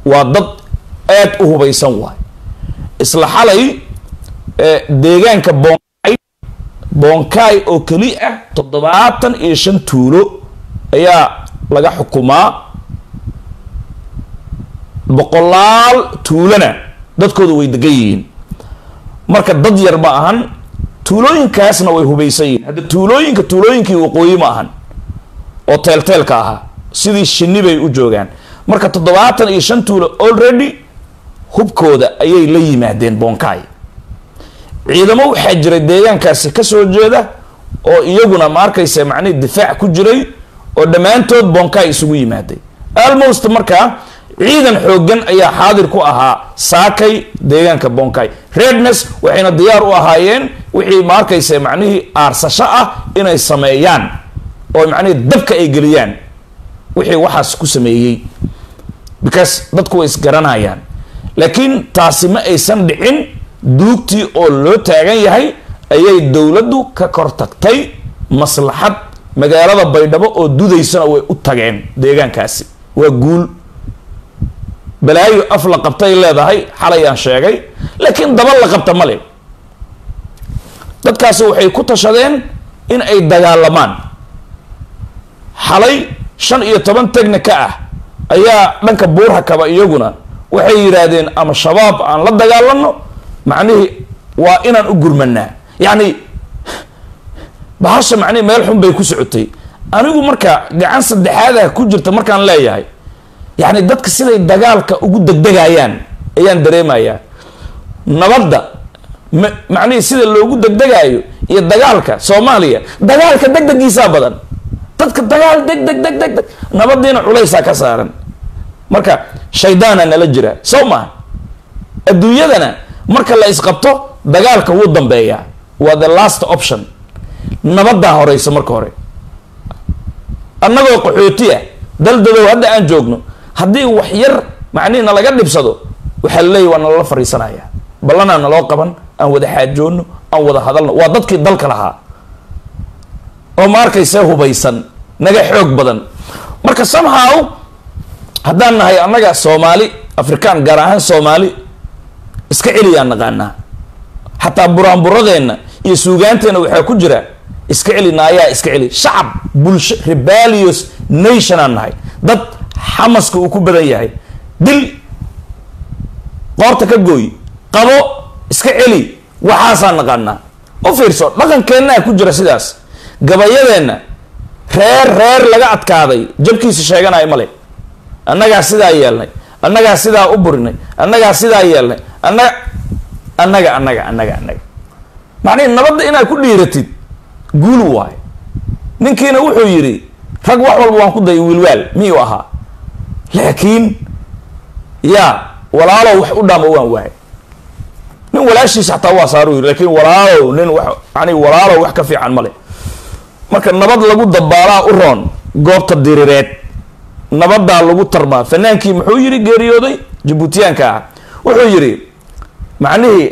waa dad aad u hubaysan waay isla xalay deegaanka bonkay bonkay oo keli ah toddobaatan iyo shan tuulo ayaa laga xukumaa boqolaal tuulona dadkooda way degan yihiin marka dad yar ma ahan tuulooyinkaasna way hubaysan yihiin hadda tuulooyinka tuulooyinkii waqooyi ma ahan oo teelteelka ahaa sidii shinni bay u joogaan marka toddobaatan iyo shan tuulo already hubkooda ayay la yimaadeen bonkay ciidamo waxaa jiray deegaankaasi kasoo jeeda oo iyaguna ma arkaysa macnihi difaac ku jiray oo dhammaantood bonkay isugu yimaaday almost markaa ciidan xoogan ayaa xaadir ku ahaa saakay deegaanka bonkay redness waxayna diyaar u ahaayeen wixii ma arkaysa macnihii aarsasho ah inay sameeyaan oo macnihii dabka ay geliyaan wixii waxaas ku sameeyey because dadku way isgaranayaan laakiin taasi ma aysan dhicin duugtii oo loo taagan yahay ayay dowladdu ka kor tagtay maslaxad magaalada baydhabo oo dudaysana way u tageen deegaankaasi waa guul balaayo af la qabtay leedahay xalayaan sheegay laakiin daba la qabta male dadkaasi waxay ku tashadeen in ay dagaalamaan xalay shan iyo toban tegnika ah ayaa dhanka buurhakaba iyaguna waxay yidhaahdeen ama shabaab aan la dagaalano macnihii waa inaan u gurmanaa yacni bahasha macnihi meel xun bay ku socotay anigu marka gacan saddexaadaha ku jirta markaan leeyahay yacni dadka siday dagaalka ugu degdegayaan ayaan dareemayaa nabadda m macnihii sida loogu degdegaayo iyo dagaalka soomaaliya dagaalka degdegiisaa badan dadka dagaal deg deg deg deg deg nabadiina culaysaa ka saaran marka shaydaana nala jira soo maha adduunyadana marka la isqabto dagaalka wuu dambeeyaa waa the last option nabaddaa horeysa marka hore annagoo qaxooti ah daldadow hadda aan joogno haddii wax yar macnihi nalaga dhibsado waxaa laleeyahy waa nalala fariisanaya ballanaa naloo qaban aan wada xaajoono aan wada hadalno waa dadkii dalka lahaa oo ma arkayse hubaysan naga xoog badan marka somehow haddaan nahay annaga soomaali afrikaan gaar ahaan soomaali iska celiyaan naqaanaa xataa buraanburadeenna iyo suugaanteenna waxaa ku jira iska celi naayaa iska celi shacab bulsho rebellious nation aan nahay dad xamaska uu ku badan yahay dil qoorta ka gooy qabo iska celi waxaasaan naqaanaa u fiirso dhaqankeennaa ku jira sidaas gabayadeenna reer reer laga adkaaday jabkiisa sheeganaya male annagaa sidaa yeelnay annagaa sidaa u burinay annagaa sidaa yeelnay annaga annaga annaga annaga annaga macnihi nabadda inaad ku dhiiratid guul waayo ninkiina wuxuu yidhi rag wax walba waan ku dayay wiilwaal miyuu ahaa laakiin yaa walaalow wax u dhaama waan waayay nin walaashiisa xataa waa saaru yiri lakiin walaalow nin wax yani walaalow wax ka fiican male marka nabad lagu dabaalaa u roon goobta dirireed nabadaa lagu tarmaa fanaankii muxuu yidhi geeriyooday jabuutiyaanka ah wuxuu yidhi macnihii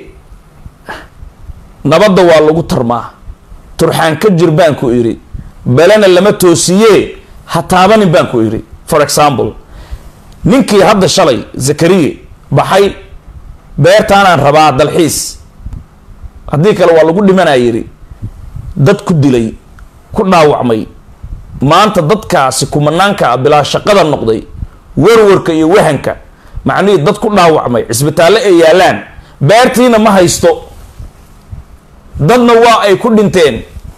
nabadda waa lagu tarmaa turxaan ka jir baan ku idhi belena lama toosiye ha taabanin baan ku idhi for example ninkii hadda shalay zakariye baxay beertaanaan rabaa dalxiis haddii kale waa lagu dhimanaa yidhi dad ku dilay ku dhaawacmay maanta dadkaasi kumanaanka ah bilaa shaqada noqday warwarka iyo wahanka macnihii dad ku dhaawacmay cisbitaalle ay yaalaan beertiina ma haysto dadna waa ay ku dhinteen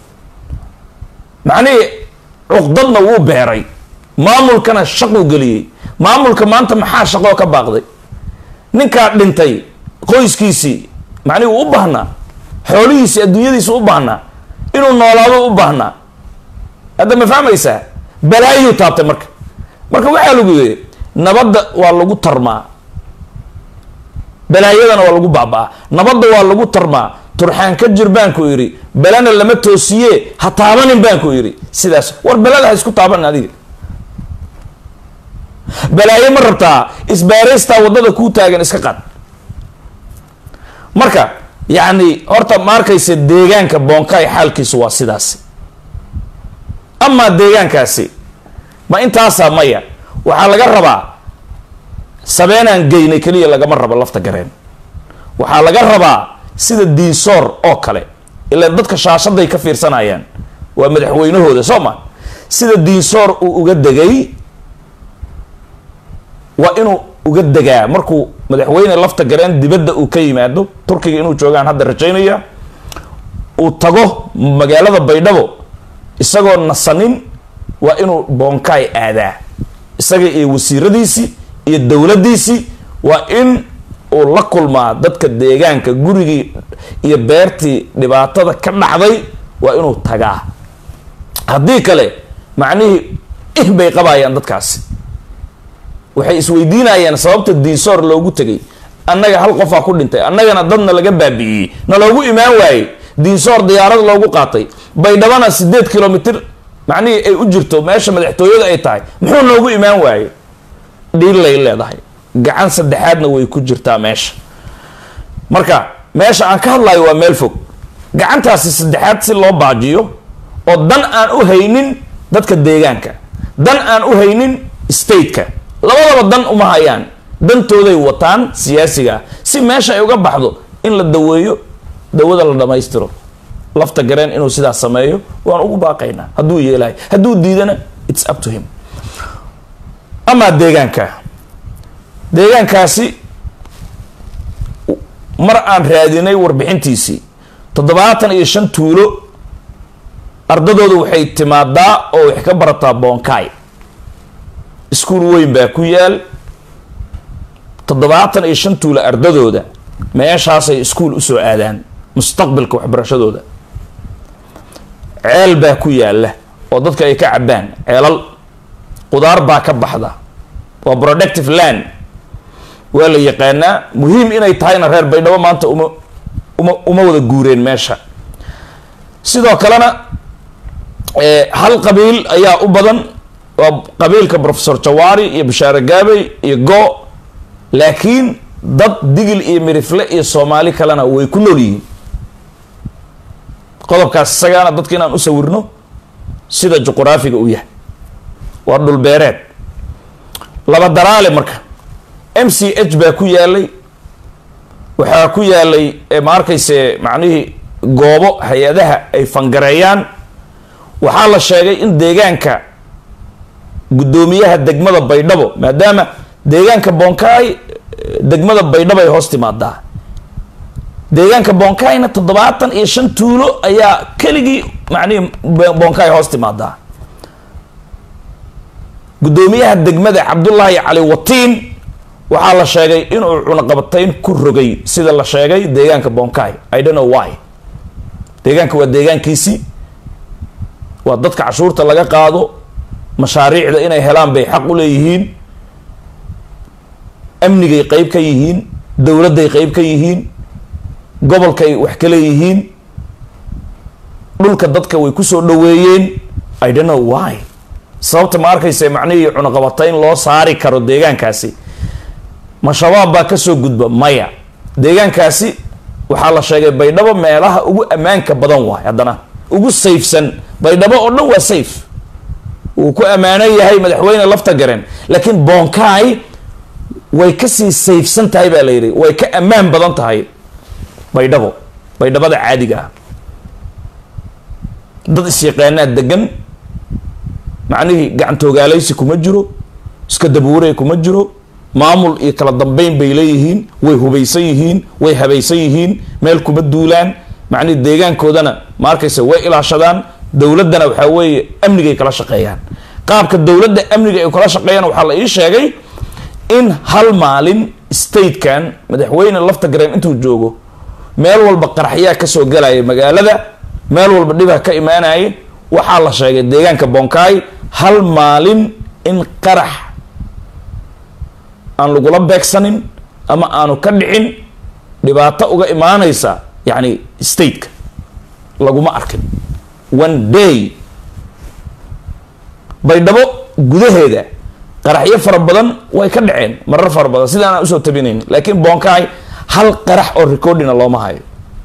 macnihii cuqdadna wuu beeray maamulkana shaquu geliyey maamulka maanta maxaa shaqoo ka baaqday ninkaa dhintay qoyskiisii macnihi uu u baahnaa xoolihiisii adduunyadiisi u baahnaa inuu noolaado u baahnaa hadda ma fahmaysaa balaayuu taabtay marka marka waxaa lagu yidhi nabadda waa lagu tarmaa balaayadana waa lagu baaba'aa nabadda waa lagu tarmaa turxaan ka jir baan ku idhi belena lama toosiye ha taabanin baan ku idhi sidaas war belada ha isku taabanin adiga balaayo ma rabtaa isbaaraystaa waddada kuu taagan iska qad marka yacni horta ma arkaysa deegaanka boonkaay xaalkiisu waa sidaasi amaa deegaankaasi ma intaasaa maya waxaa laga rabaa sabeenaan geynay keliya lagama rabo lafta gareen waxaa laga rabaa sida diinsoor oo kale ilaan dadka shaashaday ka fiirsanayaan waa madaxweynahooda soo ma sida diinsoor uu uga degay waa inuu uga degaa markuu madaxweyne lafta gareen dibadda uu ka yimaado turkiga inuu joogaan hadda rajaynaya uu tago magaalada baydhabo isagoo nasanin waa inuu boonkaay aadaa isaga iyo wasiiradiisii iyo dowladdiisii waa in uu la kulmaa dadka deegaanka gurigii iyo beertii dhibaatada ka dhacday waa inuu tagaa haddii kale macnihii ih bay qabayaan dadkaasi waxay isweydiinayaan sababta diinsoor loogu tegay annaga hal qofaa ku dhintay annagana dadna laga baabi'iyey na loogu imaan waayey diinsoor diyaarad loogu qaatay baydhabana sideed kilomitr macnihii ay u jirto meesha madaxtooyada ay tahay muxuu noogu imaan waayey dhiillay leedahay gacan saddexaadna way ku jirtaa meesha marka meesha aan ka hadlayo waa meel fog gacantaasi saddexaad si loo baajiyo oo dan aan u haynin dadka deegaanka dan aan u haynin stateka labadaba dan uma hayaan dantooday wataan siyaasiga ah si meesha ay uga baxdo in la daweeyo dawada la dhammaystiro lafta gareen inuu sidaas sameeyo waan ugu baaqaynaa hadduu yeelahay hadduu diidana its up to him amaa deegaanka deegaankaasi mar aan raadinay warbixintiisii toddobaatan iyo shan tuulo ardadooda waxay timaadaa oo wax ka barataa boonkaay iskuul weyn baa ku yaal toddobaatan iyo shan tuulo ardadooda meeshaasay iskuul usoo aadaan mustaqbalka waxbarashadooda ceel baa ku yaala oo dadka ay ka cabbaan ceelal qudaar baa ka baxda waa productive land waa la yaqaanaa muhiim inay tahayna reer baydhabo maanta uma uma uma wada guureen meesha sidoo kalena hal qabiil ayaa u badan waa qabiilka professor jawaari iyo bashaare gaabey iyo go laakiin dad digil iyo mirifle iyo soomaali kalena way ku nool yihiin qodobkaas isagaana dadka inaan u sawirno sida juquraafiga uu yahay waa dhulbeereed laba daraale marka m c h baa ku yaalay waxaa ku yaalay ma arkayse macnihii goobo hay-adaha ay fangareeyaan waxaa la sheegay in deegaanka guddoomiyaha degmada baydhabo maadaama deegaanka bonkaay degmada baydhabo ay hoos timaadaa deegaanka bonkaayna toddobaatan iyo shan tuulo ayaa keligii macnihii bonkaay hoos timaadaa guddoomiyaha degmada cabdullaahi cali watiin waxaa la sheegay inuu cunaqabatayn ku rogay sida la sheegay deegaanka bonkaay i don't know why deegaanka waa deegaankiisii waa dadka cashuurta laga qaado mashaariicda inay helaan bay xaq u leeyihiin amnigay qeyb ka yihiin dowladday qeyb ka yihiin gobolkay wax ka leeyihiin dhulka dadka way kusoo dhaweeyeen i don't know why sababta ma arkaysa macnihii cunaqabatayn loo saari karo deegaankaasi ma shabaab baa kasoo gudba maya deegaankaasi waxaa la sheegay baydhabo meelaha ugu ammaanka badan waay haddana ugu sayfsan baydhabo oo dhan waa safe wuu ku ammaanan yahay madaxweyne lafta garen laakiin bonkaay way kasii sayfsan tahay baa la yidhi way ka ammaan badan tahay baydhabo baydhabada caadiga ah dad isyaqaanaa degan macnihii gacantooogaalaysi kuma jiro iska dabuuray kuma jiro maamul iyo kala dambeyn bay leeyihiin way hubaysan yihiin way habaysan yihiin meel kuma duulaan macnihi deegaankoodana ma arkaysa way ilaashadaan dowladdana waxaa weeye amnigay kala shaqeeyaan qaabka dowladda amniga ay kala shaqeeyaan waxaa la ii sheegay in hal maalin statekan madaxweyne lafta gareen intuu joogo meel walba qaraxyaa kasoo galaya magaalada meel walba dhibah ka imaanaya waxaa la sheegay deegaanka bonkaay hal maalin in qarax aan lagula beegsanin ama aanu ka dhicin dhibaato uga imaanaysa yacni stateka laguma arkin one day baydhabo gudaheeda qaraxyo fara badan way ka dhaceen marar fara badan sida aanaan usoo tabinayn laakiin bonkaay hal qarax oo recordina looma hayo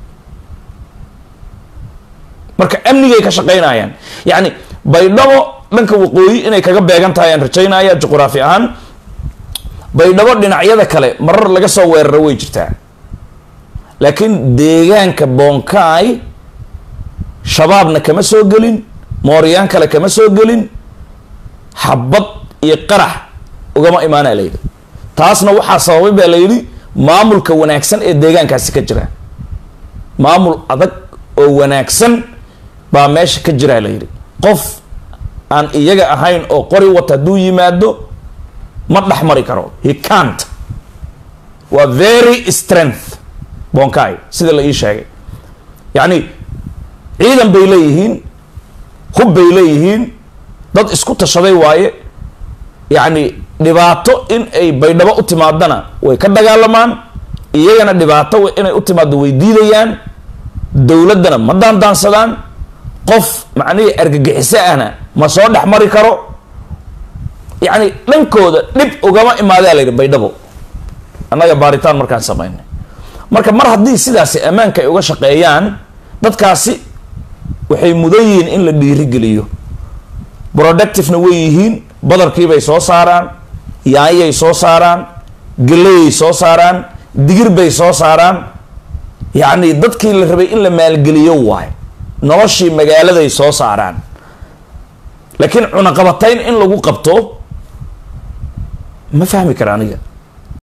marka amnigay ka shaqaynayaan yacni baydhabo dhanka waqooyi inay kaga beegan tahay aan rajaynaya juquraafi ahaan baydhabo dhinacyada kale marar laga soo weeraro way jirtaa laakiin deegaanka bonkaay shabaabna kama soo gelin mooryaan kale kama soo gelin xabad iyo qarax ugama imaanaa la yidhi taasna waxaa sababay baa la yidhi maamulka wanaagsan ee deegaankaasi ka jira maamul adag oo wanaagsan baa meesha ka jiraa la yidhi qof aan iyaga ahayn oo qori wata hadduu yimaado ma dhex mari karo he cant waa very strength bonkai sida la ii sheegay yacni ciidan bay leeyihiin hub bay leeyihiin dad isku tashaday waaye yacni dhibaato in ay baydhabo u timaadana way ka dagaalamaan iyagana dhibaato inay u timaado way diidayaan dowladdana ma daandaansadaan qof macnihii argagixiso ahna ma soo dhex mari karo yacni dhankooda dhib ugama imaadaa la yidhi baydhabo annaga baaritaan markaan samaynay marka mar haddii sidaasi ammaanka ay uga shaqeeyaan dadkaasi waxay mudan yihiin in la dhiirigeliyo productivena way yihiin badarkiibay soo saaraan yaanyay soo saaraan gelayay soo saaraan digir bay soo saaraan yacni dadkii la rabay in la maalgeliyo waayo noloshii magaaladay soo saaraan laakiin cunaqabatayn in lagu qabto ma fahmi kara aniga